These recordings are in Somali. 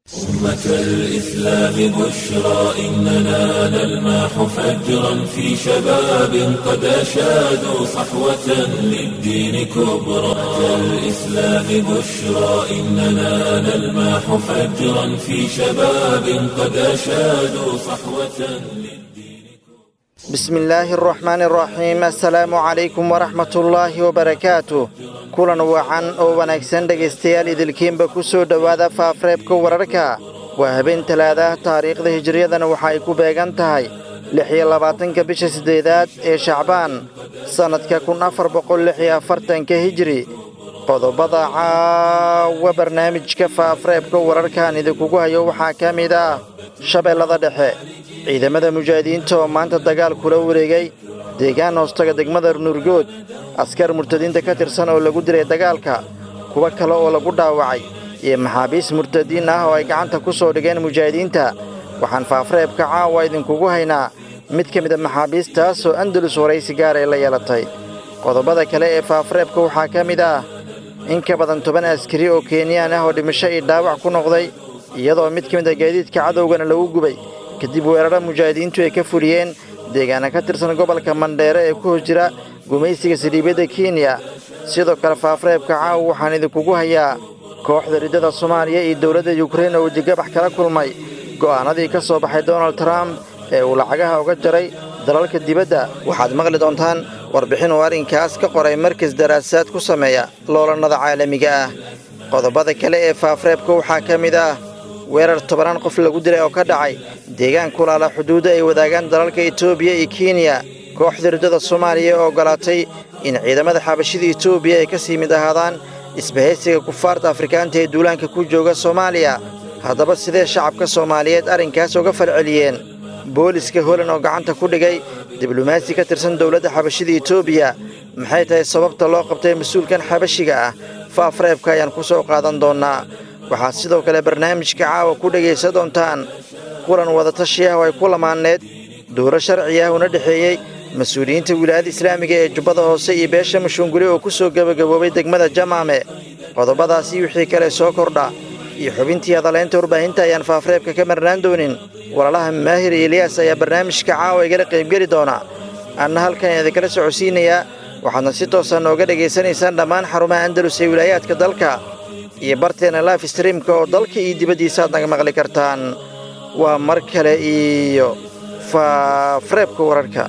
أمة الإسلام بشرى إننا نلمح فجرا في شباب قد أشادوا صحوة للدين كبرى أمة الإسلام بشرى إننا نلمح فجرا في شباب قد أشادوا صحوة للدين بسم الله الرحمن الرحيم السلام عليكم ورحمة الله وبركاته kulan wacan oo wanaagsan dhegaystayaal idilkiinba ku soo dhowaada faafreebka wararka waa habeen talaadaah taariikhda hijiriyadana waxa ay ku beegan tahay lix iyo labaatanka bisha siddeedaad ee shacbaan sannadka kun afar boqol lix iyo afartanka hijiri qodobada caawa barnaamijka faafreebka wararkan idinkugu hayo waxaa ka mid ah shabeellada dhexe ciidamada mujaahidiinta oo maanta dagaal kula wareegay deegaan hoostaga degmada nuurgood askar murtadiinta ka tirsan oo lagu dilay dagaalka kuwo kale oo lagu dhaawacay iyo maxaabiis murtadiin ah oo ay gacanta ku soo dhigeen mujaahidiinta waxaan faafreebka caawa idinkugu haynaa mid ka mid a maxaabiistaas oo andalus waraysi gaar ay la yeelatay qodobada kale ee faafreebka waxaa ka mid ah in ka badan toban askari oo kenyaan ah oo dhimasho iyo dhaawac ku noqday iyadoo mid ka mid a gaadiidka cadowgana lagu gubay kadib weeraro mujaahidiintu ay ka fuliyeen deegaana ka tirsan gobolka mandheere ee ku hos jira gumaysiga saliibyadda kenya sidoo kale faafreebka caawa waxaan idinkugu hayaa kooxda riddada soomaaliya iyo dowladda yukrain oo wejigabax kala kulmay go'aanadii ka soo baxay donald trump ee uu lacagaha uga jaray dalalka dibadda waxaad maqli doontaan warbixin uu arrinkaas ka qoray markas daraasaad ku sameeya loolannada caalamiga ah qodobada kale ee faafreebka waxaa ka mid ah weerar tobanaan qof lagu dilay oo ka dhacay deegaan kulaala xuduudda ay wadaagaan dalalka etoobiya iyo kenya kooxda riddada soomaaliya oo oggolaatay in ciidamada xabashida etoobiya ay ka sii mid ahaadaan isbahaysiga kufaarta afrikaanta ee duulaanka ku jooga soomaaliya haddaba sidee shacabka soomaaliyeed arrinkaas uga falceliyeen booliska holan oo gacanta ku dhigay diblomaasi ka tirsan dowladda xabashida etoobiya maxay tahay sababta loo qabtay mas-uulkan xabashiga ah faafreebka ayaan ku soo qaadan doonnaa waxaad sidoo kale barnaamijka caawa ku dhegaysan doontaan kulan wadatashi ah oo ay ku lamaanneed dowro sharci ah una dhexeeyey mas-uuliyiinta wilaayada islaamiga ee jubbada hoose iyo beesha mashuunguli oo ku soo gebagaboobay degmada jamaame qodobadaasi wixii kale soo kordha iyo xubintii hadalaynta warbaahinta ayaan faafreebka ka marnaan doonin walaalaha maahir iyo eliyaas ayaa barnaamijka caawa igala qaybgeli doona anna halkan idinkala socodsiinayaa waxaadna si toosa nooga dhegaysanaysaan dhammaan xarumaha andalus ee wilaayaadka dalka iyo barteena life streamka oo dalka iyo dibaddiisa aad naga maqli kartaan waa mar kale iyo faafreebka wararka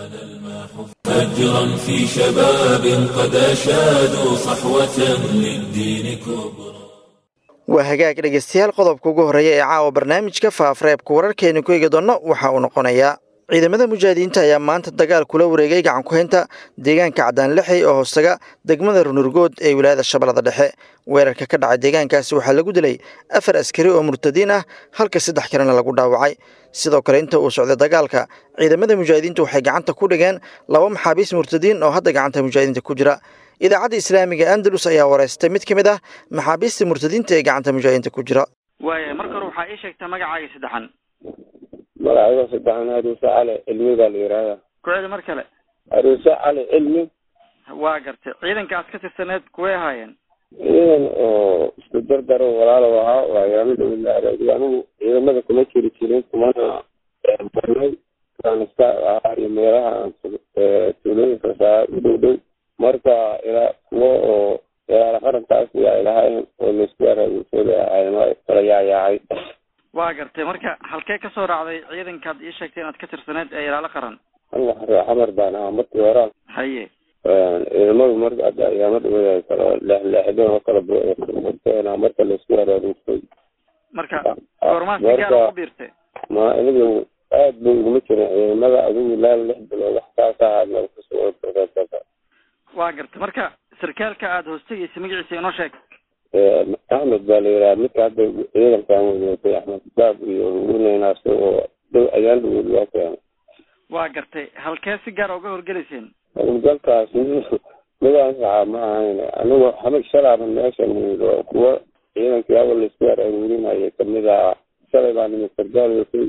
فجرا في شباب قد أشادوا صحوة للدين كبرى waa hagaag dhegaystayaal qodobka ugu horreeya ee caawa barnaamijka faafreebka wararkeenu ku eegi doonno waxa uu noqonayaa ciidamada mujaahidiinta ayaa maanta dagaal kula wareegay gacan ku-haynta deegaanka cadaanlixey oo hoostaga degmada runurgood ee wilaayada shabeellada dhexe weerarka ka dhacay deegaankaasi waxaa lagu dilay afar askari oo murtadiin ah halka saddex kalena lagu dhaawacay sidoo kale inta uu socday dagaalka ciidamada mujaahidiintu waxay gacanta ku dhigeen laba maxaabiis murtadiin oo hadda gacanta mujaahidiinta ku jira idaacadda islaamiga andalus ayaa wareystay mid ka mid ah maxaabiista murtadiinta ee gacanta mujaahidiinta ku jira waaya marka hore waxaa ii sheegtaa magacaaga saddexan magacayga saddexan aruuse cali cilmi baa la yidhaahdaa ku-eeda mar kale aruuse cali cilmi waa gartay ciidankaas ka tirsaneed kuway ahaayeen ciidan oo isku dardaro walaalo ahaa waa yaamada wilaayada anigu ciidamada kuma jiri jirin kumana barnay kanista ahaa iyo meelaha aan tuulooyinka saa u dhow dhow marka ilaa kuwo oo ilaala qarankaas yaa ilahayn oo laisku araagusooda ahayn kala yaayaacay waa gartay marka halkee ka soo raacday ciidankaad ii sheegtay inaad ka tirsaneed ee ilaalo qaran aniga xaree xamar baan ahaa markii hore haye ciidamadu marka hadda ayaama dhawada kala leexleexdeen oo kala burteen marka laisku araagusay marka goormaa si gaar ugu biirtay ma anigu aad bay uguma jirin ciidamada adigu ilaa lix bilood wax kaas ahaa meel kusoo waa gartay marka sarkaalka aada hoostagaysa magaciisa inoo sheeg axmed baa la yidhaha midka hadda ciidankan wadaatay axmed baab iyo uneynaas oo dhow ayaan dhawood loo keenay waa gartay halkee si gaara uga horgelayseen howlgalkaas midaan saxaa ma ahayn anigu xamig shalaaban meesha nimid oo kuwo ciidankii awal laisku aruurinayay kamid ahaa shalay baa nimid sargaal watay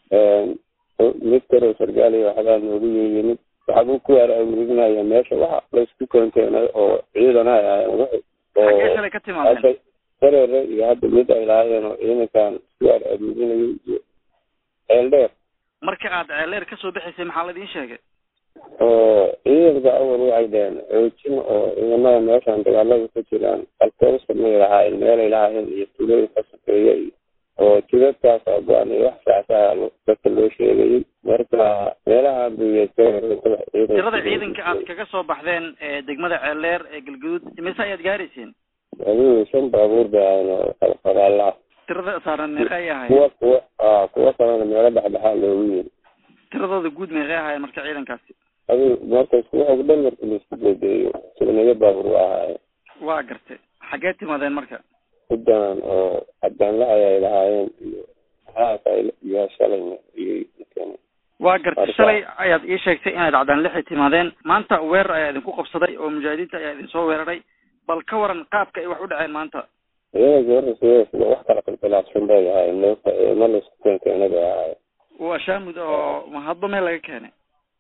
mid kaleo sargaaliya waxbaa noogu yimid waxbuu ku aruurinaya meesha waxa laisku keenkeenay oo ciidan ay ahayn xaggee shalay ka timaadeen sarere iyo hadda mid ay lahaayeen oo ciidankan isku aruurinayay iyo ceeldheer marka aad ceeleer kasoo bixaysay maxaa la idiin sheegay oo ciidanka awal waxay dheheen xoojin oo ciidamada meeshan dagaalada ku jiraan alkoolsa may lahaayeen meelay lahaayeen iyo tulooyin ka sokeeya iyo oo jidadkaas oo go-an iyo wax saasaa dadka loo sheegayay marka meelaha tirada ciidanka aad kaga soo baxdeen ee degmada ceeleer ee galgaduud imise ayaad gaarayseen adigu shan baabuur bay ahayn oo kala qoraalaha tirada saaran meeqa ay ahayd kuwa kuwa a kuwa kalena meelo dhexdhexaa loogu yiri tiradooda guud meeqay ahaayeen marka ciidankaasi adigu marka isku waxog dhan marka laisku bedeeyo tugnayo baabuur waa ahaaye waa gartay xaggee timaadeen marka huddan oo cadaanlahay ay lahaayeen iyo haas ay iyo shalayna iyo waa gartay shalay ayaad ii sheegtay inaad cadaan lixi timaadeen maanta weerar ayaa idinku qabsaday oo mujaahidiinta ayaa idin soo weeraray bal ka waran qaabka ay wax u dhaceen maanta iyaga gabarasa wax kala qilqilaafsan bay ahaayeen ma laisku keenkeena bay ahaayeen waa shaamud oo hadba meel laga keenay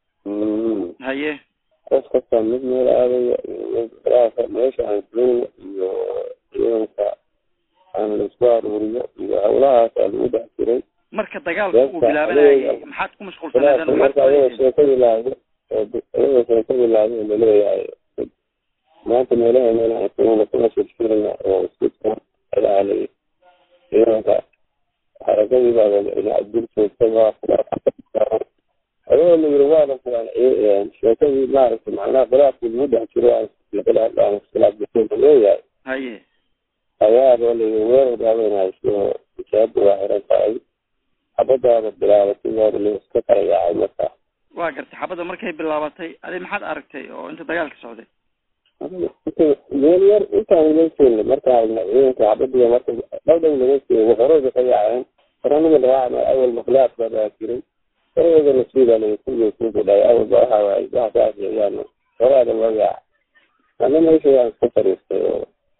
haye qof kasta mid meel aadaya iyo meesha aan joogno iyo ciidanka aan laisku aruuriyo iyo hawlahaas aa lagu dhex jiray marka dagaalka uu bilaabanayay maxaad ku mashquulsaneedeen marka ayagoo sheekadii lahayo ayagoo sheekadii lahayo laleeyahay maanta meelaha meelaha kuna kuna shirshirina oo iska ilaalay ciidanka xarakadii baa dul joogta adoo la yiri waa la fulaan sheekadii maaragtay macnaha khilaafkii lagu dhex jiro khilaaf aan iskhilaaf jirta leeyahay haye ayaa loo leeyahay weerar baabanayso ijaaba waa xiran tahay xabadaada bilaabatay waa la iska kala yaacay marka waa gartay xabadda markay bilaabatay adi maxaad aragtay oo inta dagaalka socday meel yar intaan laga joogna markaan aragna ciidanka xabadiga marka dhowdhow laga joogo horeyba ka yaaceen horanima lagaa awal makhlaaq baa baa jiray horeyga nasiiba laga kuga kugu dhaay awalba waxa waaye waxa saas yeeyaan horaada loo yaaca ana meesha waan iska fariistay oo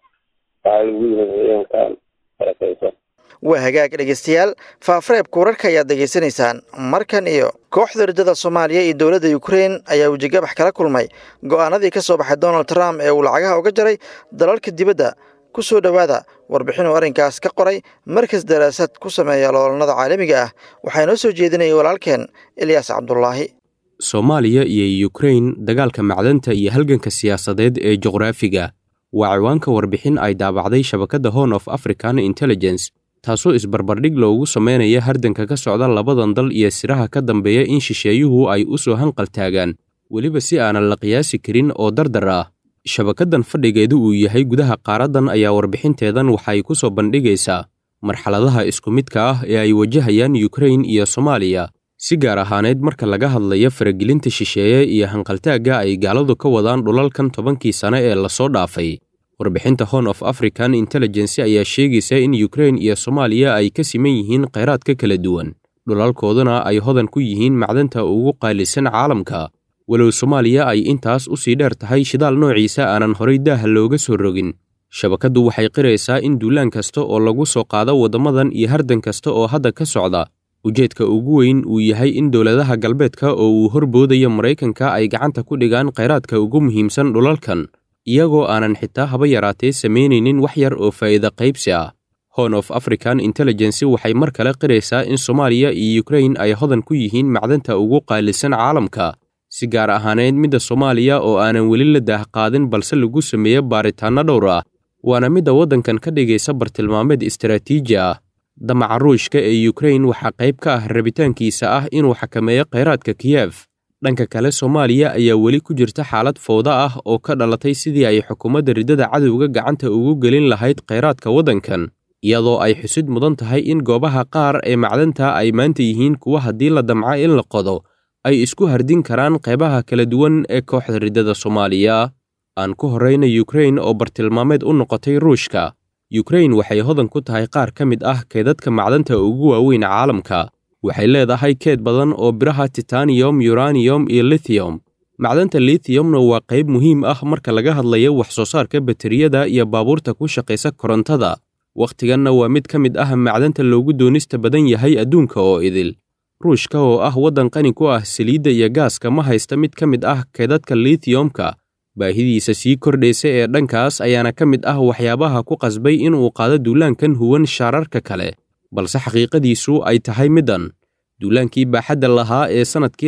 waxaa lagu yimid ciidankan harakaysan waa hagaag dhegeystayaal faafareebka wararka ayaad degeysanaysaan markan iyo kooxda riddada soomaaliya iyo dowladda ukrein ayaa wejigabax kala kulmay go'aanadii ka soo baxay donald trump ee uu lacagaha uga jaray dalalka dibadda ku soo dhowaada warbixin uu arrinkaas ka qoray markas daraasad ku sameeya loolnada caalamiga ah waxaa inoo soo jeedinaya walaalkeen ilyaas cabdulaahi soomaaliya iyo yukrain dagaalka macdanta iyo halganka siyaasadeed ee juqraafiga waa ciwaanka warbixin ay daabacday shabakadda horn of african intelligence taasoo isbarbardhig loogu samaynaya hardanka ka socda labadan dal iyo siraha ka dambeeya in shisheeyuhu ay u soo hanqal taagaan weliba si aanan la qiyaasi karin oo dardar ah shabakaddan fadhigeedu uu yahay gudaha qaaraddan ayaa warbixinteedan waxay ku soo bandhigaysaa marxaladaha isku midka ah ee ay wajahayaan yukrain iyo soomaaliya si gaar ahaaneyd marka laga hadlayo faragelinta shisheeye iyo hanqaltaagga ay gaaladu ka wadaan dhulalkan tobankii sane ee lasoo dhaafay warbixinta horn of african intelligence ayaa sheegaysa in yukrain iyo soomaaliya ay ka siman yihiin kheyraadka kala duwan dhulalkooduna ay hodan ku yihiin macdanta ugu qaalisan caalamka walow soomaaliya ay intaas u sii dheer tahay shidaal noociisa aanan horay daaha looga soo rogin shabakaddu waxay qiraysaa in duulaan kasta oo lagu soo qaado waddamadan iyo hardan kasta oo hadda ka socda ujeedka ugu weyn uu yahay in dowladaha galbeedka oo uu horboodayo maraykanka ay gacanta ku dhigaan kheyraadka ugu muhiimsan dhulalkan iyagoo aanan xitaa haba yaraatee samaynaynin wax yar oo faa'iida qaybsi ah horn of african intelligence waxay mar kale qiraysaa in soomaaliya iyo yukrain ay hodan ku yihiin macdanta ugu qaalisan caalamka si gaar ahaaneyd midda soomaaliya oo aanan weli la daahqaadin balse lagu sameeyo baaritaanno dhowr ah waana midda waddankan ka dhigaysa bartilmaameed istaraatiiji ah damaca ruushka ee yukrain waxaa qayb ka ah rabitaankiisa ah inuu xakameeyo kheyraadka kiyef dhanka kale soomaaliya ayaa weli ku jirta xaalad fowda ah oo ka dhalatay sidii ay xukuumadda riddada cadowga gacanta ugu gelin lahayd kheyraadka waddankan iyadoo ay xusid mudan tahay in goobaha qaar ee macdanta ay maanta yihiin kuwa haddii la damca in la qodo ay isku hardin karaan qaybaha kala duwan ee kooxda riddada soomaaliya aan ku horrayna yukrain oo bartilmaameed u noqotay ruushka yukrain waxay hodan ku tahay qaar ka mid ah keedadka macdanta ugu waaweyn caalamka waxay leedahay keed badan oo biraha titaniyom yuraniyom iyo lithium macdanta lithiumna waa qayb muhiim ah marka laga hadlayo wax soo saarka bateriyada iyo baabuurta ku shaqaysa korontada wakhtiganna waa mid ka mid ah macdanta loogu doonista badan yahay adduunka oo idil ruushka oo ah waddan qani ku ah saliidda iyo gaaska ma haysta mid ka mid ah keedadka lithiumka baahidiisa sii kordhaysa ee dhankaas ayaana ka mid ah waxyaabaha ku qasbay inuu qaado duulaankan huwan shaararka kale balse xaqiiqadiisu ay tahay middan duulaankii baaxadda lahaa ee sannadkii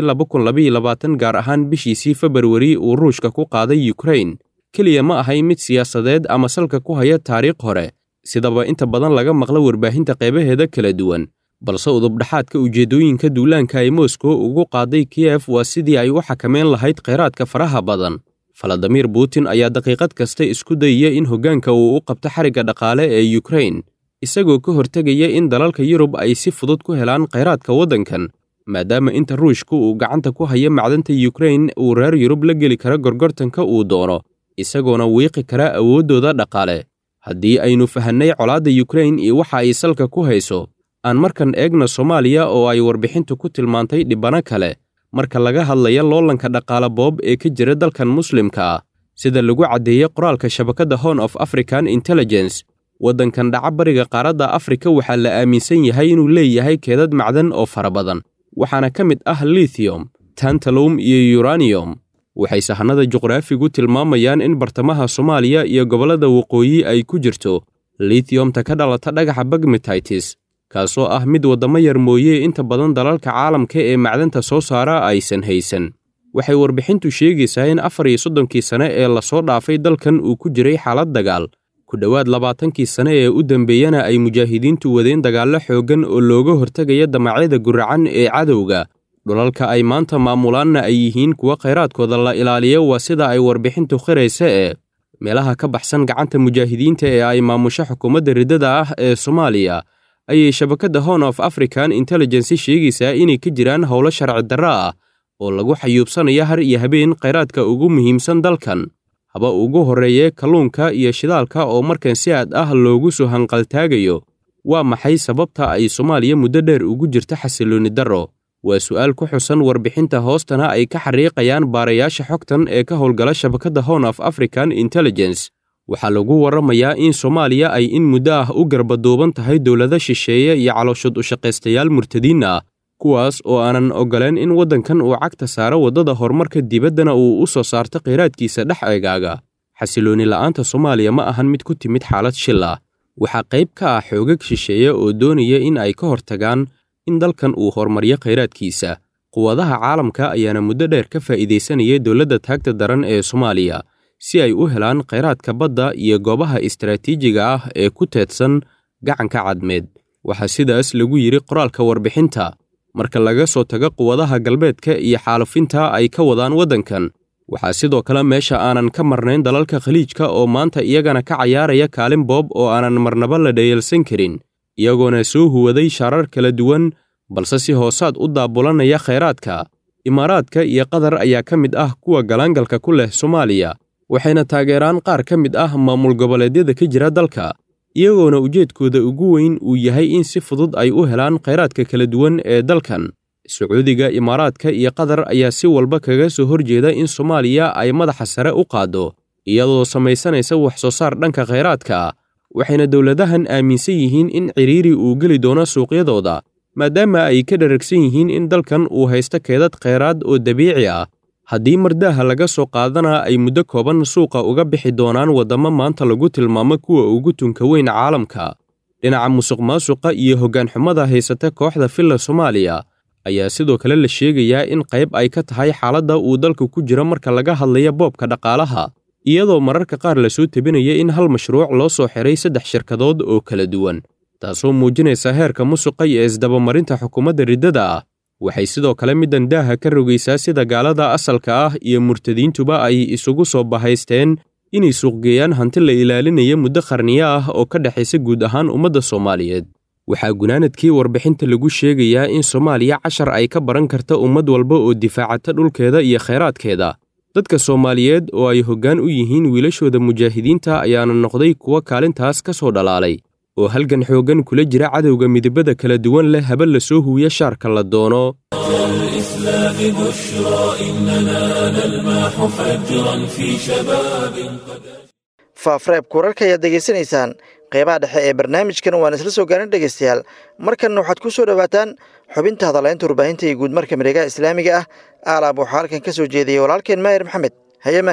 gaar ahaan bishiisii februari uu ruushka ku qaaday yukrain keliya ma ahay mid siyaasadeed ama salka ku haya taariikh hore sidaba inta badan laga maqla warbaahinta qeybaheeda kala duwan balse udubdhaxaadka ujeeddooyinka duulaanka ay moskow ugu qaaday kiyef waa sidii ay u xakameyn lahayd kheyraadka faraha badan faladimir putin ayaa daqiiqad kasta isku dayaya in hoggaanka uu u qabto xarigga dhaqaale ee yukrain isagoo ka hortegaya in dalalka yurub ay si fudud ku helaan kheyraadka waddankan maadaama inta ruushku uu gacanta ku hayo macdanta yukrain uu reer yurub la geli karo gorgortanka uu doono isagoona wiiqi kara awooddooda dhaqaale haddii aynu fahannay colaadda yukrain iyo waxa ay salka ku hayso aan markan eegna soomaaliya oo ay warbixintu ku tilmaantay dhibbano kale marka laga hadlaya loolanka dhaqaale boob ee ka jira dalkan muslimka ah sida lagu caddeeyey qoraalka shabakadda hon of african intelligence waddankan dhaca bariga qaaradda afrika waxaa la aaminsan yahay inuu leeyahay keedad macdan oo fara badan waxaana ka mid ah lithium tantalum iyo yuraniyom waxay sahanada juqraafigu tilmaamayaan in bartamaha soomaaliya iyo gobollada waqooyi ay ku jirto lithiumta ka dhalata dhagaxa bagmetitis kaasoo ah mid waddamo yar mooye inta badan dalalka caalamka ee macdanta soo saara aysan haysan waxay warbixintu sheegaysaa in afar iyo soddonkii sane ee lasoo dhaafay dalkan uu ku jiray xaalad dagaal ku dhowaad labaatankii sane ee u dambeeyana ay mujaahidiintu wadeen dagaallo xooggan oo looga hortegaya damacyada guracan ee cadowga dhulalka ay maanta maamulaanna ay yihiin kuwa khayraadkooda la ilaaliyo waa sida ay warbixintu khiraysa ee meelaha ka baxsan gacanta mujaahidiinta ee ay maamusho xukuumadda riddada ah ee soomaaliya ayay shabakadda hon of african intelligency sheegaysaa inay ka jiraan howlo sharci darro ah oo lagu xayuubsanaya har iyo habeen khayraadka ugu muhiimsan dalkan haba ugu horreeye kalluunka iyo shidaalka oo markan si aad ah loogu soo hanqaltaagayo waa maxay sababta ay soomaaliya muddo dheer ugu jirta xasiloonni darro waa su'aal ku xusan warbixinta hoostana ay ka xariiqayaan baarayaasha xogtan ee ka howlgala shabakadda hon of african intelligence waxaa lagu warramayaa in soomaaliya ay in muddo ah u garbaduuban tahay dowlado shisheeye iyo calooshud ushaqaystayaal murtadiin ah kuwaas oo aanan oggoleen in waddankan uu cagta saaro waddada horumarka dibaddana uu u soo saarto kheyraadkiisa dhex eegaaga xasiloonni la'aanta soomaaliya ma ahan mid ku timid xaalad shil ah waxaa qayb ka ah xoogag shisheeye oo doonaya in ay ka hortagaan in dalkan uu horumaryo kheyraadkiisa quwadaha caalamka ayaana muddo dheer ka faa'iidaysanayay dowladda taagta daran ee soomaaliya si ay u helaan kheyraadka badda iyo goobaha istaraatiijiga ah ee ku teedsan gacanka cadmeed waxaa sidaas lagu yidhi qoraalka warbixinta marka laga soo tago quwadaha galbeedka iyo xaalufinta ay ka wadaan waddankan waxaa sidoo kale meesha aanan ka marnayn dalalka khaliijka oo maanta iyagana ka cayaaraya kaalin boob oo aanan marnaba la dhayalsan karin iyagoona soo huwaday shaarar kala duwan balse si hoosaad u daabulanaya kheyraadka imaaraadka iyo qatar ayaa ka mid ah kuwa galaangalka ku leh soomaaliya waxayna taageeraan qaar ka mid ah maamul goboleedyada ka jira dalka iyagoona ujeedkooda ugu weyn uu yahay in si fudud ay u helaan kheyraadka kala duwan ee dalkan sacuudiga imaaraadka iyo qatar ayaa si walba kaga soo horjeeda in soomaaliya ay madaxa sare u qaaddo iyadoo samaysanaysa wax soo saar dhanka kheyraadka waxayna dowladahan aaminsan yihiin in ciriiri uu geli doono suuqyadooda maadaama ay ka dharagsan yihiin in dalkan uu haysto keedad kheyraad oo dabiici ah haddii mardaaha laga soo qaadana ay muddo kooban suuqa uga bixi doonaan waddamo maanta lagu tilmaamo kuwa ugu tunka weyn caalamka dhinaca musuq maasuqa iyo hoggaanxumada haysata kooxda filla soomaaliya ayaa sidoo kale la sheegayaa in qayb ay ka tahay xaaladda uu dalka ku jiro marka laga hadlaya boobka dhaqaalaha iyadoo mararka qaar lasoo tebinaya in hal mashruuc loo soo xiray saddex shirkadood oo kala duwan taasoo muujinaysa heerka musuqa iyo isdabamarinta xukuumadda riddada ah waxay sidoo kale middan daaha ka rogaysaa sida gaalada asalka ah iyo murtadiintuba ay isugu soo bahaysteen inay suuqgeeyaan hanti la ilaalinaya muddo qarniyo ah oo ka dhexaysa guud ahaan ummadda soomaaliyeed waxaa gunaanadkii warbixinta lagu sheegayaa in soomaaliya cashar ay ka baran karta ummad walba oo difaacata dhulkeeda iyo kheyraadkeeda dadka soomaaliyeed oo ay hoggaan u yihiin wiilashooda mujaahidiinta ayaana noqday kuwa kaalintaas ka soo dhalaalay oo halgan xooggan kula jira cadowga midabada kala duwan leh haba la soo huwiya shaarka la doono الإسلام بشرى إننا نلمح فجرا في شباب قد faafreebka wararka ayaad degeysanaysaan qeybaha dhexe ee barnaamijkan waan isla soo gaarin dhegeystayaal markanna waxaad ku soo dhowaataan xubinta hadalaynta warbaahinta iyo guudmarka mareegaha islaamiga ah aalaab waxaa halkan ka soo jeediyey walaalkeen maahir maxamed haye maahir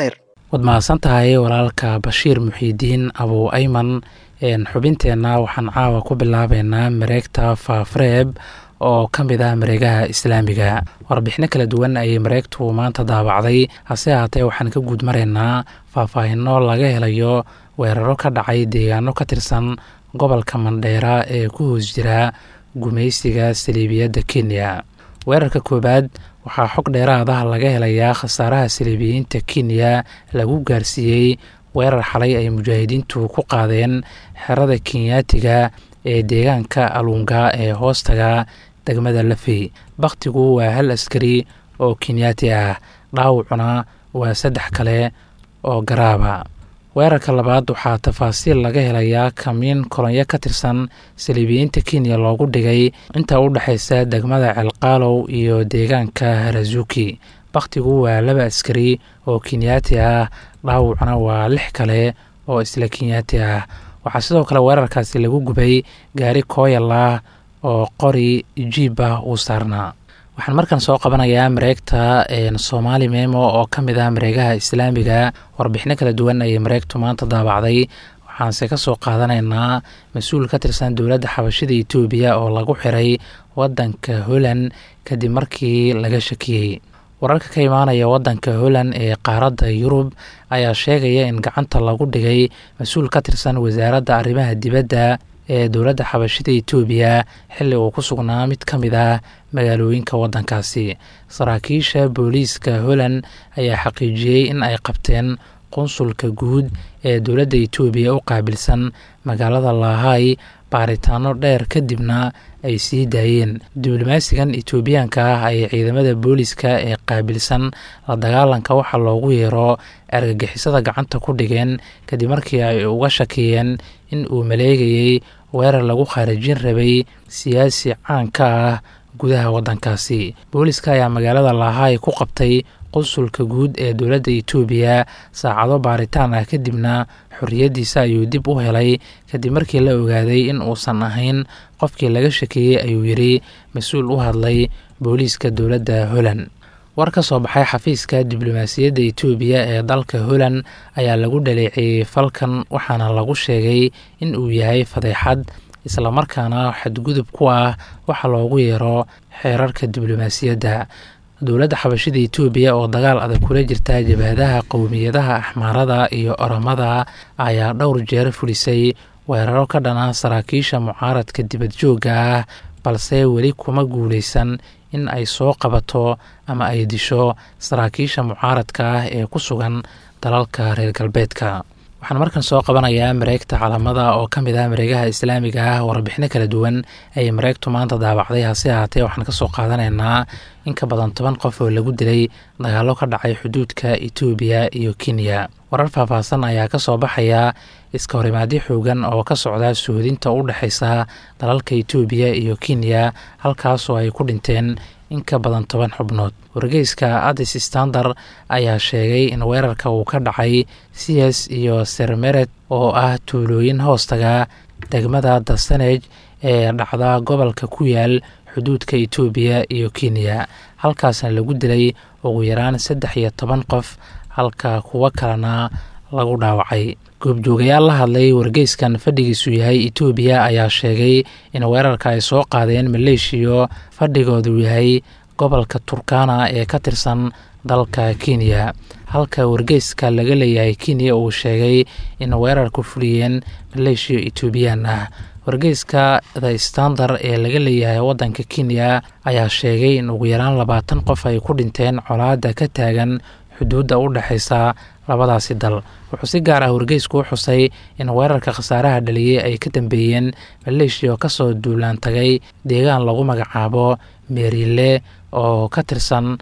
waad mahadsan tahay walaalka bashiir muxiidiin abu ayman xubinteenna waxaan caawa ku bilaabeynaa mareegta faafreeb oo ka mid ah mareegaha islaamiga warbixino kala duwan ayay mareegtu maanta daabacday hase haatee waxaan ka guud maraynaa faahfaahino laga helayo weeraro ka dhacay deegaano ka tirsan gobolka mandheera ee ku hoos jira gumaysiga saliibiyadda kenya weerarka koowaad waxaa xog dheeraad ah laga helayaa khasaaraha saliibiyiinta kenya lagu gaarsiiyey weerar xalay ay mujaahidiintu ku qaadeen xerada kenyaatiga ee deegaanka alunga ee hoostaga degmada lafey bakhtigu waa hal askari oo kenyaati ah dhaawacuna waa saddex kale oo garaaba weerarka labaad waxaa tafaasiil laga helayaa kamiin kolonyo ka tirsan saliibiyiinta kenya loogu dhigay inta u dhexaysa degmada celqaalow iyo deegaanka harazuki bakhtigu waa laba askari oo kenyaati ah dhaawacna waa lix kale oo isla kenyaati ah waxaa sidoo kale weerarkaasi lagu gubay gaari kooyal ah oo qori jiib ah uu saarnaa waxaan markan soo qabanayaa mareegta soomaali memo oo ka mid ah mareegaha islaamiga warbixino kala duwan ayay mareegtu maanta daabacday waxaanse ka soo qaadanaynaa mas-uul ka tirsan dowladda xabashida etoobiya oo lagu xiray wadanka holland kadib markii laga shakiyey wararka ka imaanaya wadanka holland ee qaaradda yurub ayaa sheegaya in gacanta lagu dhigay mas-uul ka tirsan wasaaradda arrimaha dibadda ee dowladda xabashida etoobiya xilli uu ku sugnaa mid ka mid ah magaalooyinka waddankaasi saraakiisha booliiska holland ayaa xaqiijiyey in ay qabteen qunsulka guud ee dowladda etoobiya u qaabilsan magaalada lahay baaritaano dheer kadibna ay sii daayeen diblomaasigan etoobiyaanka ah ay ciidamada booliiska ee qaabilsan la dagaalanka waxaa loogu yeero argagixisada gacanta ku dhigeen kadib markii ay uga shakiyeen in uu maleegayey weerar lagu khaarijin rabay siyaasi caan ka ah gudaha waddankaasi booliiska ayaa magaalada lahay ku qabtay qunsulka guud ee dowladda etoobiya saacado baaritaan ah kadibna xorriyaddiisa ayuu dib u helay kadib markii la ogaaday in uusan ahayn qofkii laga shakeeyey ayuu yidhi mas-uul u hadlay booliiska dowladda holland war ka soo baxay xafiiska diblomaasiyadda etoobiya ee dalka holland ayaa lagu dhaleeceeyey falkan waxaana lagu sheegay in uu yahay fadeexad islamarkaana xadgudub ku ah waxa loogu yeero xeerarka diblomaasiyadda dowladda xabashida etoobiya oo dagaal adag kula jirta jabhadaha qowmiyadaha axmaarada iyo oromada ayaa dhowr jeer fulisay weeraro ka dhana saraakiisha mucaaradka dibad joogga ah balse weli kuma guuleysan in ay soo qabato ama ay disho saraakiisha mucaaradka ah ee ku sugan dalalka reer galbeedka waxaan markan soo qabanayaa mareegta calamada oo ka mid ah mareegaha islaamiga ah warbixino kala duwan ayay mareegtu maanta daabacday hase haatee waxaan kasoo qaadanaynaa in ka badan toban qof oo lagu dilay dagaallo ka dhacay xuduudka etoobiya iyo kenya warar faahfaahsan ayaa kasoo baxaya iska horimaadyo xoogan oo ka socda suhudinta u dhexaysa dalalka etoobiya iyo kenya halkaasoo ay ku dhinteen in ka badan toban xubnood wargeyska adis standard ayaa sheegay in weerarka uu ka dhacay cs iyo sermeret oo ah tuulooyin hoostaga degmada dasanej ee dhacda gobolka ku yaal xuduudka etoobiya iyo kenya halkaasna lagu dilay ugu yaraan saddex iyo toban qof halka kuwo kalena lagu dhaawacay goobjoogayaal la hadlay wargeyskan fadhigiisu yahay etoobiya ayaa sheegay in weerarka ay soo qaadeen maleeshiyo fadhigoodu yahay gobolka turkana ee ka tirsan dalka kenya halka wargeyska laga leeyahay kenya uu sheegay in weerarku fuliyeen maleeshiyo etoobiyaan ah wargeyska the standard ee laga leeyahay waddanka kenya ayaa sheegay in ugu yaraan labaatan qof ay ku dhinteen colaadda ka taagan xuduudda u dhexaysa labadaasi dal wuxuu si gaar ah wargeysku u xusay in weerarka khasaaraha dhaliyey ay ka dambeeyeen maleeshiya oo kasoo duulaan tagay deegaan lagu magacaabo meerile oo ka tirsan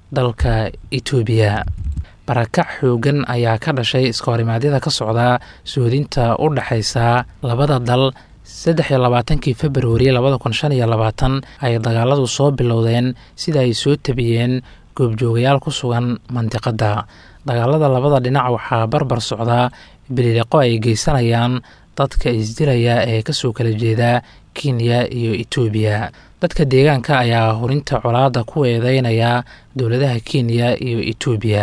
dalka etoobiya barakac xoogan ayaa ka dhashay iska horimaadyada ka socda suudinta u dhexaysa labada dal saddex iyo labaatankii februari labada kun shan iyo labaatan ay dagaaladu soo bilowdeen sida ay soo tabiyeen goobjoogayaal ku sugan mandiqadda dagaalada labada dhinac waxaa barbar socdaa bilileqo ay geysanayaan dadka isdilaya ee kasoo kala jeeda kenya iyo etoobiya dadka deegaanka ayaa hurinta colaadda ku eedeynaya dowladaha kenya iyo etoobiya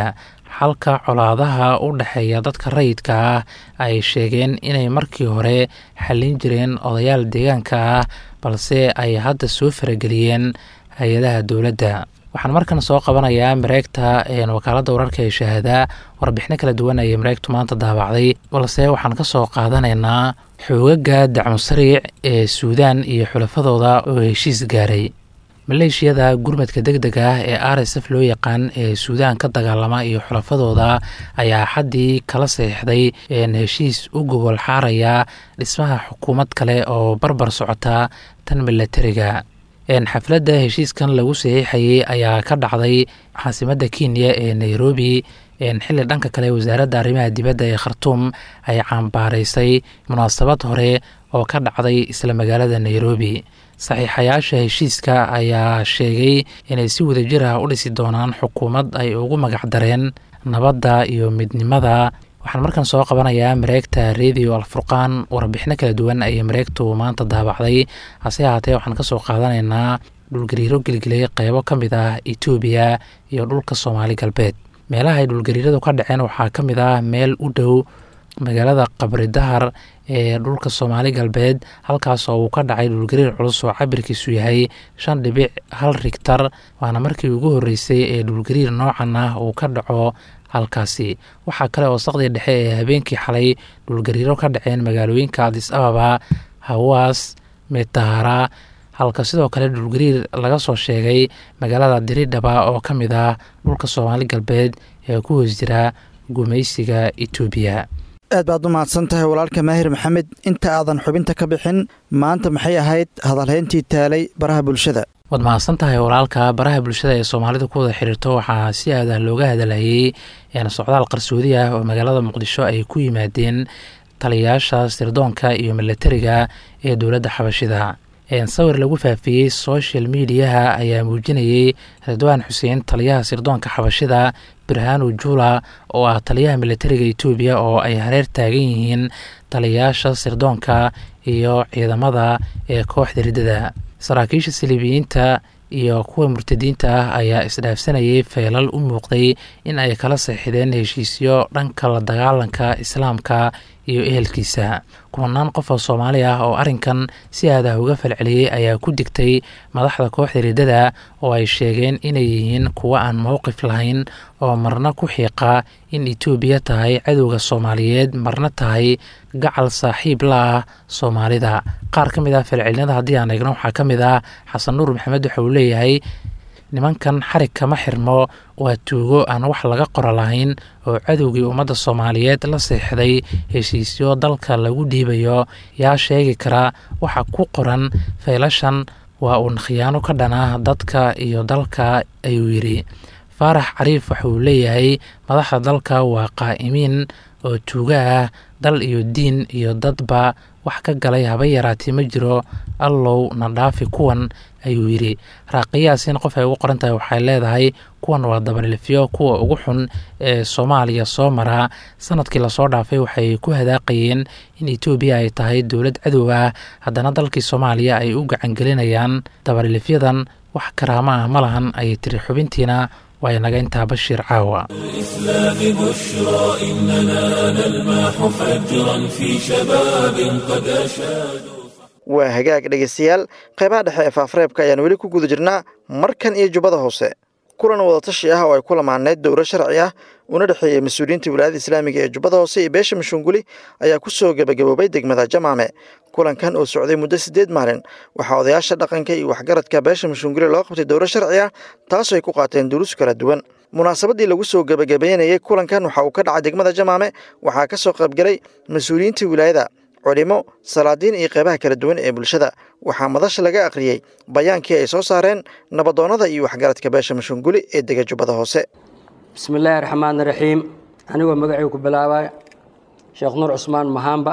halka colaadaha u dhexeeya dadka rayidka ah ay sheegeen inay markii hore xallin jireen odayaal deegaanka ah balse ay hadda soo farageliyeen hay-adaha dowladda waxaan markan soo qabanayaa mareegta wakaaladda wararka ee shahaadaa warbixino kala duwan ayay mareegtu maanta daabacday balse waxaan ka soo qaadanaynaa xoogaga dacmo sariic ee suudaan iyo xulafadooda oo heshiis gaaray maleeshiyada gurmadka deg deg ah ee r s f loo yaqaan ee suudaan ka dagaalama iyo xulafadooda ayaa xaddii kala saxiixday heshiis u gogol xaaraya dhismaha xukuumad kale oo barbar socota tan milatariga xafladda heshiiskan lagu saxiixayay ayaa ka dhacday caasimadda kenya ee nairobi xilli dhanka kale wasaaradda arrimaha dibadda ee khartuum ay cambaaraysay munaasabad hore oo ka dhacday isla magaalada nairobi saxiixayaasha heshiiska ayaa sheegay inay si wadajir ah u dhisi doonaan xukuumad ay ugu magacdareen nabadda iyo midnimada waxaan markan soo qabanayaa mareegta radio alfurqaan warbixino kala duwan ayay mareegtu maanta daabacday hase ahaatee waxaan kasoo qaadanaynaa dhulgariiro gelgelay qeybo ka mid ah etoobiya iyo dhulka soomaali galbeed meelaha ay dhulgariiradu ka dhaceen waxaa ka mid ah meel u dhow magaalada qabri dahar ee dhulka soomaali galbeed halkaas oo uu ka dhacay dhulgariir culus oo cabirkiisu yahay shan dhibic hal rigtar waana markii ugu horreysay ee dhulgariir noocan ah uu ka dhaco halkaasi waxaa kale oo saqdii dhexe ee habeenkii xalay dhulgariiro ka dhaceen magaalooyinka adis ababa hawaas metahara halka sidoo kale dhulgariir laga soo sheegay magaalada diridhaba oo ka mid ah dhulka soomaali galbeed ee ku hoos jira gumaysiga etoobiya aad baad u mahadsan tahay walaalka maahir maxamed inta aadan xubinta ka bixin maanta maxay ahayd hadalhayntii taalay baraha bulshada waad mahadsan tahay walaalka baraha bulshada ee soomaalida ku wada xiriirto waxaa si aadah looga hadalhayey socdaal qarsoodi ah oo magaalada muqdisho ay ku yimaadeen taliyayaasha sirdoonka iyo milatariga ee dowladda xabashida sawir lagu faafiyey social mediaha ayaa muujinayey ridwaan xuseen taliyaha sirdoonka xabashida birhanu jula oo ah taliyaha militariga etoobiya oo ay hareer taagan yihiin taliyayaasha sirdoonka iyo ciidamada ee kooxda riddada saraakiisha saliibiyiinta iyo kuwa murtadiinta ah ayaa isdhaafsanayay feelal u muuqday in ay kala seexdeen heshiisyo dhanka la dagaalanka islaamka iyo ehelkiisa kumanaan qof oo soomaali ah oo arrinkan si aadah uga falceliyey ayaa ku digtay madaxda kooxda riddada oo ay sheegeen inay yihiin kuwo aan mowqif lahayn oo marna ku xiiqa in etoobiya tahay cadowga soomaaliyeed marna tahay gacal saaxiib la ah soomaalida qaar ka mid ah falcelinada haddii aan eegno waxaa ka mid ah xasan nuur maxamed waxa uu leeyahay nimankan xarig kama xirmo waa tuugo aan wax laga qoro lahayn oo cadowgii ummadda soomaaliyeed la seexday heshiisyo dalka lagu dhiibayo yaa sheegi kara waxa ku qoran faylashan waa uun khiyaano ka dhana dadka iyo dalka ayuu yidhi faarax cariif waxa uu leeyahay madaxda dalka waa qaa'imiin oo tuugo ah dal iyo diin iyo dadba wax ka galay haba yaraatee ma jiro allow na dhaafi kuwan ayuu yidhi raaqiyaasiin qof ay ugu qoran tahay waxay leedahay kuwan waa dabalilifyo kuwa ugu xun ee soomaaliya soo maraa sanadkii lasoo dhaafay waxay ku hadaaqayeen in etoobiya ay tahay dowlad cadow ah haddana dalkii soomaaliya ay u gacangelinayaan dabalilifyadan wax karaamo ah ma lahan ayay tiri xubintiina waa inaga intaa bashiir caawa الإسلام بشرى إننا نلمح فجرا في شباب قد أشادوا waa hagaag dhegaystayaal qaybaha dhexe ee faafareebka ayaan weli ku guda jirnaa markan iyo jubbada hoose kulan wadatashi ah oo ay ku lamaaneyd dowro sharci ah una dhexeeyey mas-uuliyiinta wilaayada islaamiga ee jubbada hoose iyo beesha mashunguli ayaa ku soo gebagaboobay degmada jamaame kulankan oo socday muddo siddeed maalin waxaa odayaasha dhaqanka iyo waxgaradka beesha mashunguli loo qabtay dowro sharci ah taasoo ay ku qaateen duruus kala duwan munaasabadii lagu soo gebagabeynayey kulankan waxa uu ka dhacay degmada jamaame waxaa ka soo qaybgalay mas-uuliyiinta wilaayada culimo salaadiin iyo qeybaha kala duwan ee bulshada waxaa madasha laga akhriyey bayaankii ay soo saareen nabadoonnada iyo waxgaradka beesha mashunguli ee dega jubbada hoose bismillaahi raxmaan raxiim anigoo magacii ku bilaabaya sheekh nuur cusmaan mahaamba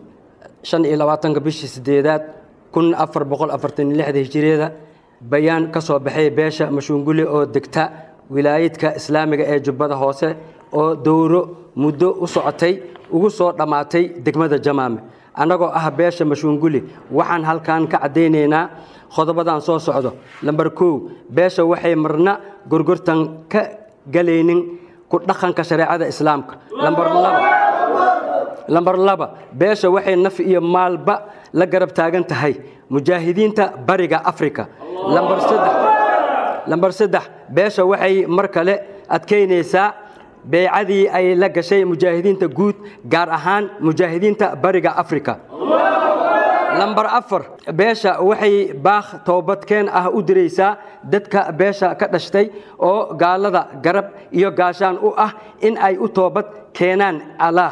shan iyo labaatanka bishii sideedaad kun afar boqol afartan iyo lixda hijiriyada bayaan ka soo baxay beesha mashuunguli oo degta wilaayadka islaamiga ee jubbada hoose oo dowro muddo u socotay ugu soo dhammaatay degmada jamaame annagoo ah beesha mashuunguli waxaan halkan ka caddaynaynaa qodobadan soo socdo lambar kow beesha waxay marna gorgortan ka galaynin ku dhaqanka shareecada islaamka lambar laba lambar laba beesha waxay naf iyo maalba la garab taagan tahay mujaahidiinta bariga afrika lambar saddex lambar saddex beesha waxay mar kale adkaynaysaa beecadii ay la gashay mujaahidiinta guud gaar ahaan mujaahidiinta bariga afrika lambar afar beesha waxay baakh toobadkeen ah u diraysaa dadka beesha ka dhashtay oo gaalada garab iyo gaashaan u ah in ay u toobad keenaan allaah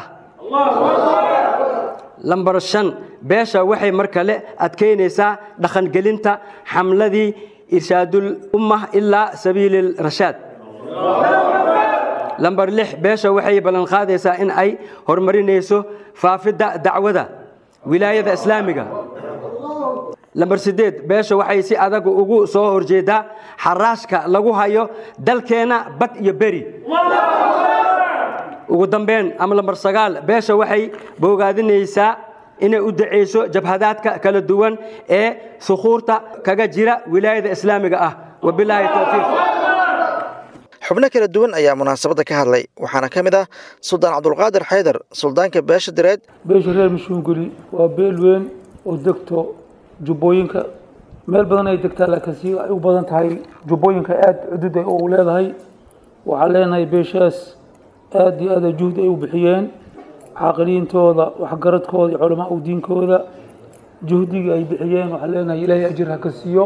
lambar shan beesha waxay mar kale adkaynaysaa dhaqangelinta xamladii irshaadul ummah ilaa sabiili rashaad lambar lix beesha waxay ballan qaadaysaa in ay horumarinayso faafidda dacwada wilaayada islaamiga lambar sideed beesha waxay si adag ugu soo horjeedaa xaraashka lagu hayo dalkeenna bad iyo beri ugu dambeyn ama lambar sagaal beesha waxay boogaadinaysaa inay u dacayso jabhadaadka kala duwan ee sukuurta kaga jira wilaayada islaamiga ah wabilaahi towfiiq xubno kala duwan ayaa munaasabadda ka hadlay waxaana ka mid ah suldaan cabdulqaadir xaydar suldaanka beesha direed beesha reer mashuungeli waa beel weyn oo degto jubbooyinka meel badan ay degtaa laakiin si ay u badan tahay jubbooyinka aada cudud ay u leedahay waxaan leenahay beeshaas aada iyo aada juhdi ay u bixiyeen caaqiliintooda waxgaradkooda iyo culamaa u diinkooda juhdigii ay bixiyeen waxaan leenahay ilaahay ajir ha ka siiyo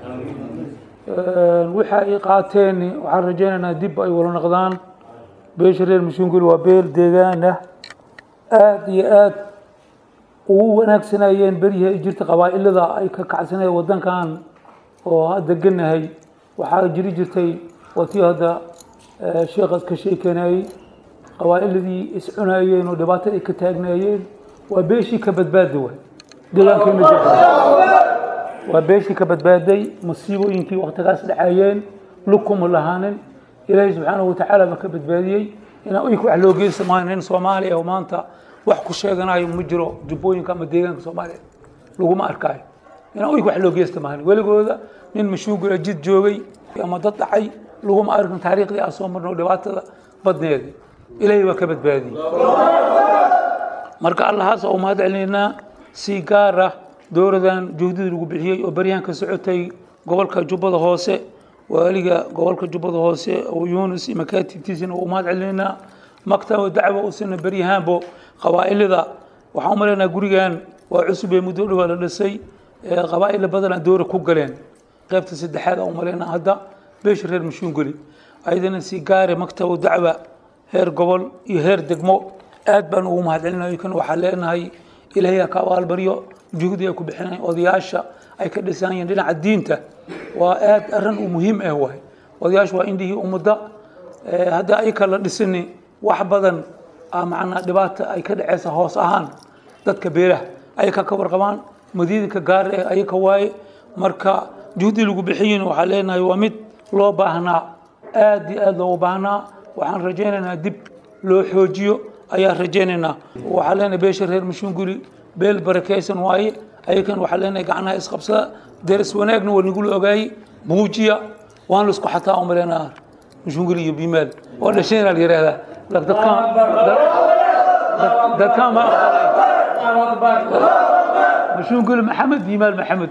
waxa ay qaateen waxaan rajaynaynaa dib ay wala noqdaan beesha reer mashuungel waa beel deegaan ah aada iyo aada ugu wanaagsanayeen beryihii ay jirta qabaa'ilada ay ka kacsanayeen waddankan oo hadda ganahay waxaa jiri jirtay watii hadda sheekhaas ka sheekanayey qabaa'iladii iscunayeen oo dhibaatada ay ka taagnaayeen waa beeshii ka badbaadi waay deegaankeena jirta waa beeshii ka badbaaday masiibooyinkii waktigaas dhacayeen lugkuma lahaanin ilaahay subxaanahu watacaala baa ka badbaadiyey inaan uyka wax loo geysta maayo nin soomaaliya oo maanta wax ku sheeganayo ma jiro jubbooyinka ama deegaanka soomaaliya laguma arkaayo inaan uyka wax loo geysta maahan weligooda nin mashuugula jid joogay ama dad dhacay laguma arkin taariikhdii aan soo marno dhibaatada badneeda ilaahay waa ka badbaadiyey marka allahaas oo mahad celinaynaa si gaar ah dowladan juhdidii lagu bixiyey oo baryahan ka socotay gobolka jubbada hoose waaliga gobolka jubbada hoose oo yuunus iyo makaatibtiisina u mahad celinaynaa maktaba dacwa usina baryahaanbo qabaa'ilada waxaan u malaynaa gurigan waa cusub ee muddo dhowaa la dhisay qabaa'ila badanaa dowra ku galeen qaybta saddexaad aan u malaynaa hadda beesha reer mashuungeli ayadana si gaare maktaba dacwa heer gobol iyo heer degmo aad baan ugu mahad celinayo kan waxaan leenahay ilaahay ha ka abaalbaryo juhdi ay ku bixinayaan odayaasha ay ka dhisanayeen dhinaca diinta waa aad arrin u muhiim ah waay odayaashu waa indhihii ummadda hadda ayka la dhisini wax badan macnaa dhibaata ay ka dhaceysa hoos ahaan dadka beeraha ayaka ka warqabaan madiidinka gaar eh ayaka waaye marka juhdi lagu bixiyin waxaa leenahay waa mid loo baahnaa aad iyo aad loogu baahnaa waxaan rajaynaynaa dib loo xoojiyo ayaan rajaynaynaa waxaa leenahay beesha reer mashuunguli beel barakaysan waaye ayakan waxaa leenahay gacnaha isqabsada deris wanaagna waa nigula ogaayey muujiya waan laisku xataa umaleenaa mashuunguli iyo bimaal waa dhashayna la yihahdaa dadkaan ma mashuunguli maxamed bimaal maxamed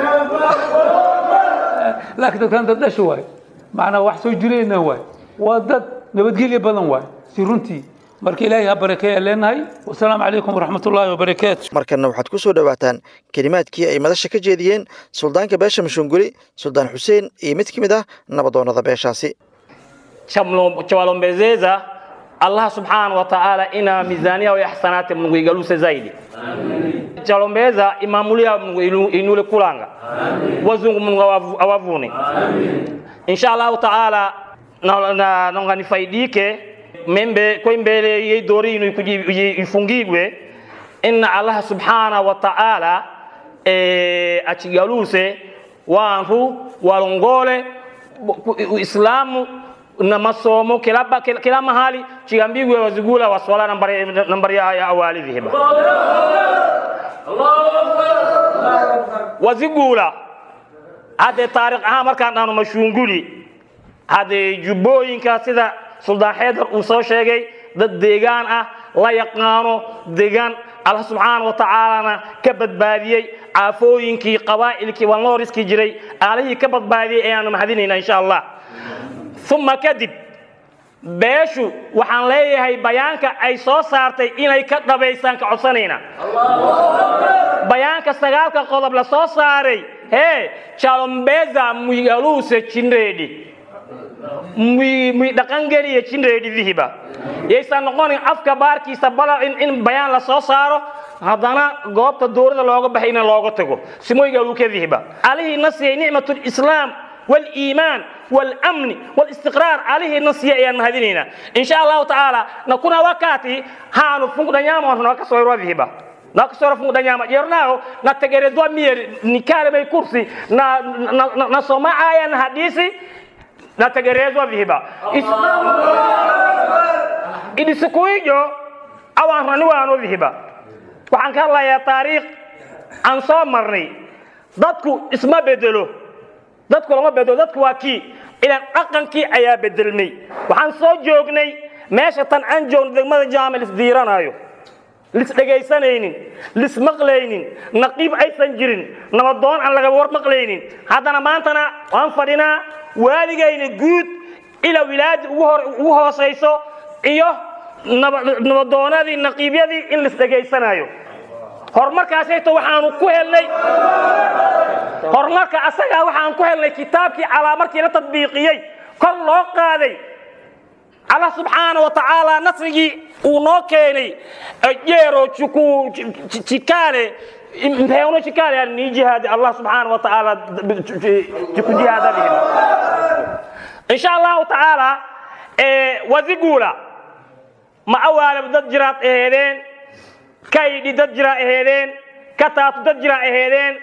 laakiin dadkaan dad dhasha waaye macnaa wax soo jirayna waaye waa dad nabadgelya badan waaye si runtii marka ilaahay ha barakeeya leenahay wasalaamu calaykum waraxmat ullaahi wabarakaatu markanna waxaad ku soo dhowaataan kelimaadkii ay madasha ka jeediyeen suldaanka beesha mashuunguli suldaan xuseen iyo mid ka mid ah nabadoonnada beeshaasi chawalombezeza allah subhanahu wa ta'ala ina mizania ya hasanati mungu igaluse zaidi chalombeza imamulia mungu inule kulanga wazungu mungu awavune insha allahu taala nonga nifaidike membe ko mbele ye dori inu ifungigwe inna allah subhanahu wa ta'ala e achigaluse wantu walongole uislamu na masomo kila, kila, kila mahali chigambigwe wazigula waswala nambari, nambari ya, ya awali vihiba wazigula hade taariikh ahaan markaan dhahno mashuunguli hade jubbooyinka sida suldaan xeedar uu soo sheegay dad deegaan ah la yaqaano deegaan allah subxaana wa tacaalana ka badbaadiyey caafooyinkii qabaa'ilkii walnooriskii jiray aalihii ka badbaadiyey ayaanu mahadinaynaa insha allah uma kadib beeshu waxaan leeyahay bayaanka ay soo saartay inay ka dhabaysaan ka codsanayna bayaanka sagaalka qodob la soo saaray hee jalombeza muyaluuse jinreedhi muy dhaqangeliya jinreedhi dihiba yaysan noqonin afka baarkiisa bala in bayaan la soo saaro haddana goobta dowladda looga baxay in looga tago simoygalu ka dihiba alihii na siiyey nicmat lislaam waliimaan walamni walistiqraar alihii na siiyey ayaan mahadinaynaa insha allahu tacaala na kuna wakati haanu funkudanyama nakasoirwadihiba nakasora funkudanyama jernao na tegerezwa mier nikale bei kursi na na, na, na soma aya na hadisi nategerezwa vihiba idi siku hiyo awaan rani waano vihiba waxaan ka hadlayaa taariikh aan soo marnay dadku isma bedelo dadku lama bedelo dadku waa kii ilaan dhaqankii ayaa bedelmay waxaan soo joognay meesha tan aan joogno degmada jaamil isdiiranaayo lisdhegaysanaynin lismaqlaynin naqiib aysan jirin nabadoon aan laga war maqlaynin haddana maantana waan fadhinaa waaligayna guud ilaa wilaayadii ugu hoosayso iyo nabadoonadii naqiibyadii in lisdhegaysanayo horumarkaasayto waxaanu ku helnay horumarka asagaa waxaan ku helnay kitaabkii calaa markii la tadbiiqiyey kor loo qaaday allah subxaana wa tacaala nasrigii uu noo keenay jeero juku jikaale mpeuno chikale yani ni jihadi allah subhanahu wa ta'ala jikujihada bihim insha allahu tacaala wazigula ma awaalab dad jiraad aheedeen kaydhi dad jira aheedeen kataatu dad jira aheedeen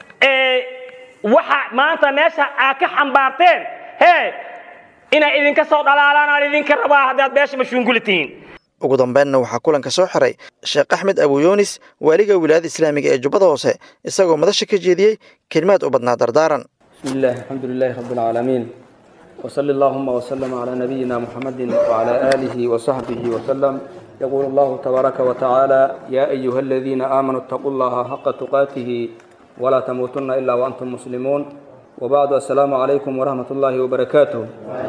waxa maanta meesha aa ka xambaarteen hee inay idinka soo dhalaalaan aan idinka rabaa haddaad beesha mashuunguli tihiin ugu dambeynna waxaa kulanka soo xiray sheekh axmed abuyunis waaliga wilaayada islaamiga ee jubbada hoose isagoo madasha ka jeediyey kelimaad u badnaa dardaaran بسم الله الحمد لله رب العالمين وصلى اللهم وسلم على نبينا محمد وعلى آله وصحبه وسلم يقول الله تبارك وتعالى يا أيها الذين آمنوا اتقوا الله حق تقاته ولا تموتن إلا وأنتم مسلمون وبعد السلام عليكم ورحمة الله وبركاته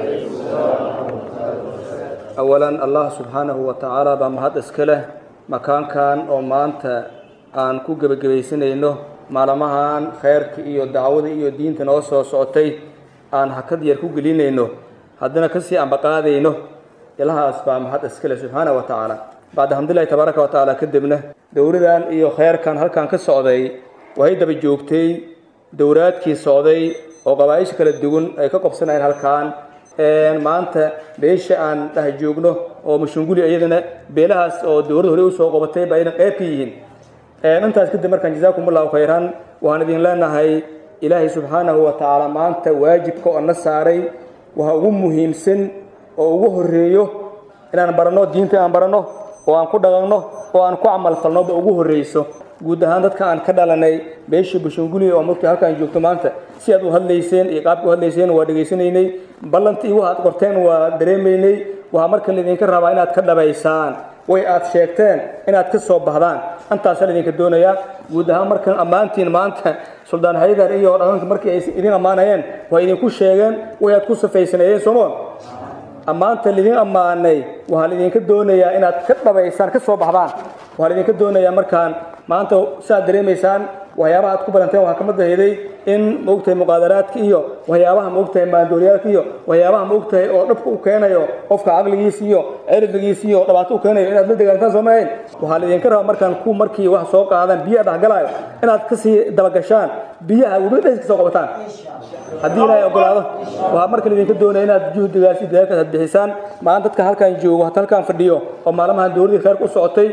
أولا الله سبحانه وتعالى بمهد اسكله مكان كان أو مانتا aan ku gebagabaysanayno maalmahan khayrka iyo dacwada iyo diinta noo soo socotay aan hakad yar ku gelinayno haddana kasii ambaqaadayno ilahaas baa mahad iskale subxaana wa tacaala bacda alxamdulilahi tabaaraka wa tacaala kadibna dowladan iyo khayrkan halkan ka socday waxay daba joogtay dowraadkii socday oo qabaaisha kala duwan ay ka qobsanayeen halkan maanta beesha aan dheh joogno oo mashunguli iyadana beelahaas oo dowladda hore usoo qabatay baa ayna qayb ka yihiin intaas kadib markaan jazaakum allahu khayran waxaan idin leenahay ilaahay subxaanahu wa tacaala maanta waajibka oo na saaray waxa ugu muhiimsan oo ugu horeeyo inaan baranno diinta aan baranno oo aan ku dhaqanno oo aan ku camal falnoba ugu horreyso guud ahaan dadka aan ka dhalanay beeshii bushunguli oo markii halkaan joogto maanta si aad u hadlayseen iyo qaabka u hadlayseen waa dhegaysanaynay ballantii waxaad qorteen waa dareemaynay waxaa marka laydinka rabaa inaad ka dhabaysaan way aad sheegteen inaad ka soo baxdaan intaasaa idinka doonayaa guud ahaan markan ammaantiin maanta suldaan haydar iyo dhaqanka markii ay idin ammaanayeen waa idinku sheegeen way aad ku safaysaneeyeen soomoon ammaanta lidin ammaanay waxaa laidinka doonayaa inaad ka dhabaysaan ka soo baxdaan waxaa laidinka doonayaa markaan maanta siaad dareemaysaan waxyaabaha aad ku badanteen waxaa kamid aheeday in maogtahay muqaadaraadka iyo waxyaabaha maogtahay maandooryaalka iyo waxyaabaha maogtahay oo dhabka u keenayo qofka caqligiisa iyo cirdigiisa iyo dhibaato u keenayo inaad la dagaalantaan soo maahayn waxaa laidinka rabaa markaan ku markii wax soo qaadaan biyaha dhexgalaayo inaad kasii dabagashaan biyaha webi dhexis ka soo qabataan haddii ilaahay ogolaado waxaa marka laidinka doonaya inaad juhdigaas iyo dadaalkaas aad bixisaan maanta dadka halkaan joogo hata halkaan fadhiyo oo maalmahan dowladii khayrka u socotay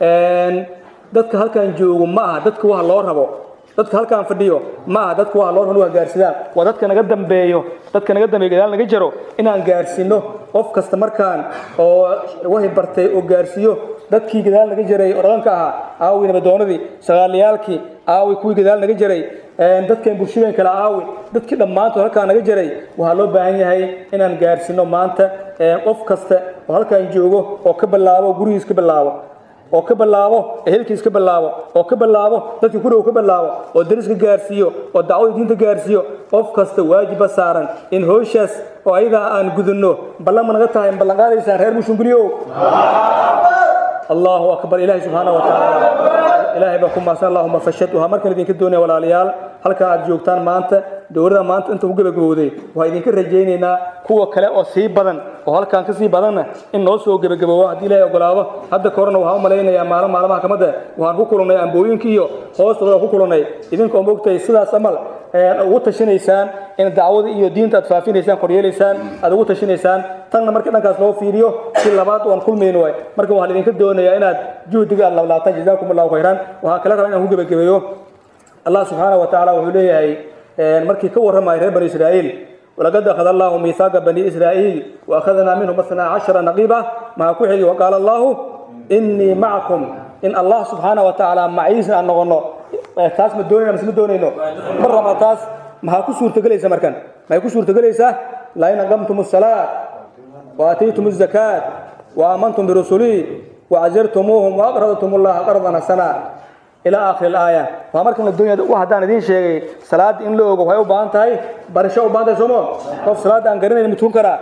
dadka halkaan joogo ma aha dadka waxa loo rabo dadka halkaan fadhiyo ma aha dadka waxa loo rabo inuu gaarsidaan waa dadka naga dambeeyo dadka naga dambeeyo gadaal naga jaro inaan gaarsiino qof kasta markaan oo wahi bartay oo gaarsiiyo dadkii gadaal naga jaray oo dhaqanka ahaa aawi nabadoonadii sagaalayaalkii aawi kuwii gadaal naga jaray dadkan bulshadeen kala aawi dadkii dhammaantood halkaa naga jiray waxaa loo baahan yahay inaan gaarsiino maanta qof kasta oo halkaan joogo oo ka bilaabo gurigiis ka bilaabo oo ka bilaabo ehelkiis ka bilaabo oo ka bilaabo dadkii ku dhow ka bilaabo oo dariska gaarsiiyo oo dacwada diinta gaarsiiyo qof kasta waajiba saaran in howshaas oo ayadaa aan gudunno ballan ma naga tahay ballan qaadaysaan reer mushunguliow allahu akbar ilaahay subxaana wa tacaala ilaahay baa ku maasan allahuma fashad waxaa markan idinka doonaya walaalayaal halkan aad joogtaan maanta dowladda maanta inta ku gebagabowday waxaa idinka rajaynaynaa kuwa kale oo sii badan oo halkan ka sii badanna in noo soo gebagaboobo haddii ilaahay ogolaado hadda ka horena waxaan u malaynayaa maalin maalmaha kamida waxaan ku kulannay ambooyinka iyo hoostooda ku kulannay idinkoo moogtahay sidaas amal ugu tashinaysaan in dacwada iyo diinta aad faafinaysaan koryeelaysaan aad ugu tashinaysaan tanna marka dhankaas loo fiiriyo si labaad waan kulmayno waay marka waxaan idinka doonayaa inaad juhdiga aad lablaataan jazaakum allahu khayran waxaa kala rabaa inaan ku gebagabeeyo allah subxaana wa tacaala wuxuu leeyahay markii ka warramaya reer bani israa'iil walaqad akhada allahu miithaaqa bani israa'iil wa akhadnaa minhum asnaa cashara naqiiba maxaa ku xigi waqaala allahu innii macakum in allah subxaana wa tacaala maciisa aan noqono taas ma doonayna mise ma doonayno ma raba taas maxaa ku suurtagelaysa markan maxay ku suurtagelaysaa lain aqamtum الsalaa وآتيتم الزكاة وآمنتم برسلي وعزرتموهم وأقرضتم الله قرضا حسنا إلى آخر الآية وأمركم الدنيا وحدان دين شيء صلاة إن لوغ وهي وبان تاي برشا وبان تاي سومو قف صلاة أن قرن المتون كرا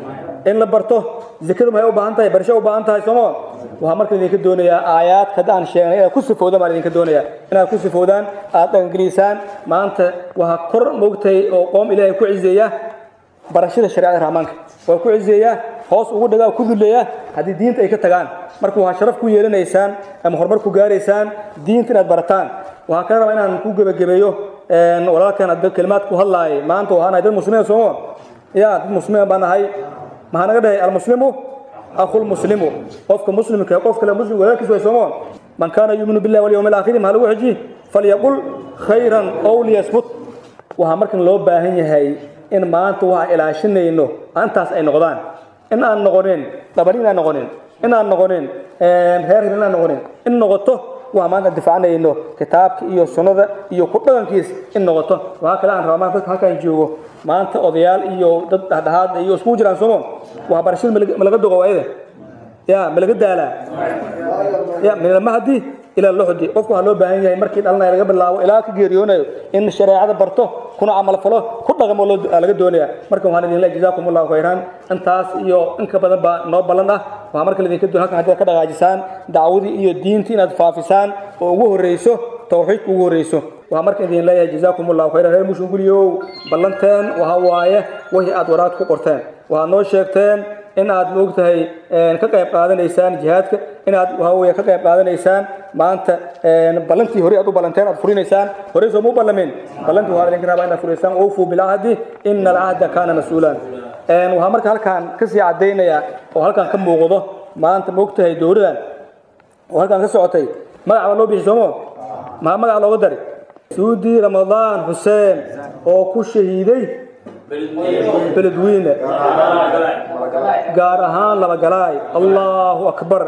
إن لبرتو ذكر ما هي وبان تاي برشا وبان تاي سومو وأمركم دين الدنيا آيات كدان شيء إلى كل سفودا ما دين الدنيا إن كل سفودا آت إنجليسان ما أنت وهكر موقتي وقوم إلى كعزية barashada shariicada rahmaanka waa ku cizeeyaa hoos ugu dhagaa ku duleeyaa haddii diinta ay ka tagaan marka waxaa sharaf ku yeelanaysaan ama horumar ku gaaraysaan diinta inaad barataan waxaa kala rabaa inaan ku gebagabeeyo walaalkan hadda kelimaad ku hadlaayay maanta waxaan nahay dad muslimiin soomo ya dad muslimiin baan nahay maxaa naga dhahay almuslimu akhul muslimu qofka muslimka qof kale muslim walaalkiis way soomo man kaana yuuminu billahi walyawmi alaakhiri maxaa lagu xiji falyaqul khayran ow liyasbut waxaa markan loo baahan yahay in maanta waxaan ilaashinayno antaas ay noqdaan in aan noqonin dhabarin aan noqonin in aan noqonin reer in aan noqonin in noqoto waxaan maanta difaacanayno kitaabka iyo sunnada iyo ku dhaqankiis in noqoto waxaa kale aan rabaa maanta dadka halkaan joogo maanta odayaal iyo dad dhexdhexaad iyo iskugu jiraan soomo waxbarashada ma laga dogo waayada ya ma laga daalaa ya minalmahdi ilaa loxdi qofku waxaa loo baahan yahay markii dhalanaya laga bilaabo ilaa ka geeriyoonayo in shareecada barto kuna camal falo ku dhaqamo laga doonaya marka waxaan idin leeyahay jazaakum allahu khayran intaas iyo in ka badan baa noo ballan ah waxaa marka idinka doon halkan haddaad ka dhaqaajisaan dacwadii iyo diintii inaad faafisaan oo ugu horreyso tawxiidka ugu horreyso waxaa marka idin leeyahay jazaakum allahu khayran reer mushunguliow ballanteen waxa waaye wixii aad waraad ku qorteen waxaad noo sheegteen in aad moogtahay ka qayb qaadanaysaan jihaadka inaad waxaweye ka qayb qaadanaysaan maanta ballantii hore aad u ballanteen aad furinaysaan horey sooma u ballamin ballantii waxaa idinka rabaa inaad furaysaan awfuu bilcahdi ina alcahda kaana mas-uulan waxaa marka halkaan kasii cadaynayaa oo halkaan ka muuqdo maanta moogtahay dowladan oo halkaan ka socotay magac baa loo bixi soomo maxaa magac looga dari suudi ramadaan xuseen oo ku shahiiday beledweyne gaar ahaan labagalaay allahu akbar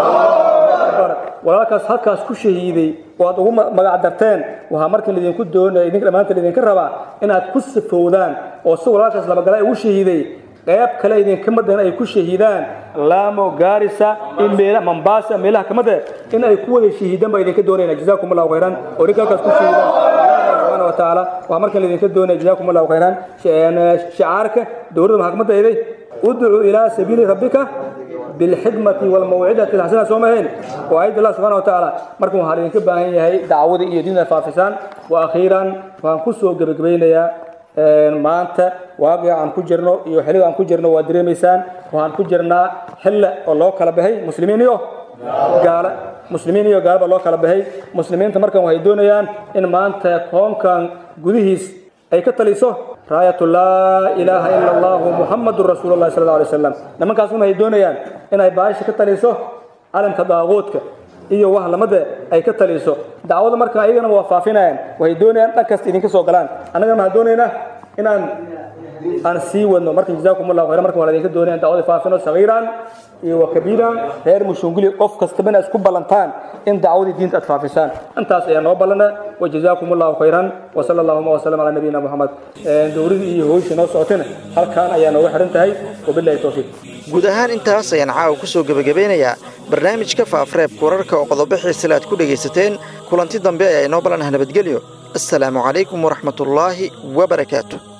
walaalkaas halkaas ku shahiiday oo aad ugu magac darteen waxaa markan idinku doonaya idinka dhammaanteen idinka rabaa inaad ku sifowdaan oo si walaalkaas labagalaay ugu shahiiday qayb kale idinka madan ay ku shahiidaan laamo gaarisa in meela mombasa meelaha kamida in ay ku wada shahiidaan baa idinka doonayna jazaakum allahu khayran oo idinka halkaas ku shahiidaan subxaana wa tacaala waxaa markan idinka doonaya jazaakum allahu khayran shicaarka dowladda maxaa kamid ahayday udcuu ilaa sabiili rabbika bilxikmati walmawcidati alxasana soo mahayn waa ayad allah subxana wa tacaala markan waxaa idinka baahan yahay dacwada iyo diinta faafisaan wa akhiiran waxaan ku soo gebagabaynayaa maanta waaqica aan ku jirno iyo xilliga aan ku jirno waa dareemaysaan waxaan ku jirnaa xille oo loo kala baxay muslimiin iyo gaala muslimiin iyo gaala baa loo kala baxay muslimiinta markan waxay doonayaan in maanta koonkan gudihiis ay ka taliso raayatu laa ilaaha ila allahu muxamadun rasuulu llahi sala alla alay wasalam nimankaasuna waxay doonayaan inay baasha ka taliso calamka daaquudka iyo wax lamada ay ka taliso dacwada marka ayagana waa faafinayaan waxay doonayaan dhan kasta idinka soo galaan annagana waxaan doonaynaa inaan aan sii wadno marka jazaakum allahu khayran marka waa idinka doonayaan dacwada faafino sagiiran iyo wa kabiiran reer mushunguli qof kastaba inaad isku ballantaan in dacwadii diinta aad faafisaan intaas ayaa noo ballana wa jazaakum allahu khayran wa sala allahuma wasalam calaa nabiyina moxamed dowladii iyo hooyshii noo socotayna halkaan ayaa nooga xiran tahay wabillahi towfiiq guud ahaan intaas ayaan caawa ku soo gebagabeynayaa barnaamijka faafreebka wararka oo qodobo xiisale aad ku dhegaysateen kulanti dambe ayaa inoo ballanah nabadgelyo assalaamu calaykum waraxmatullaahi wabarakaatu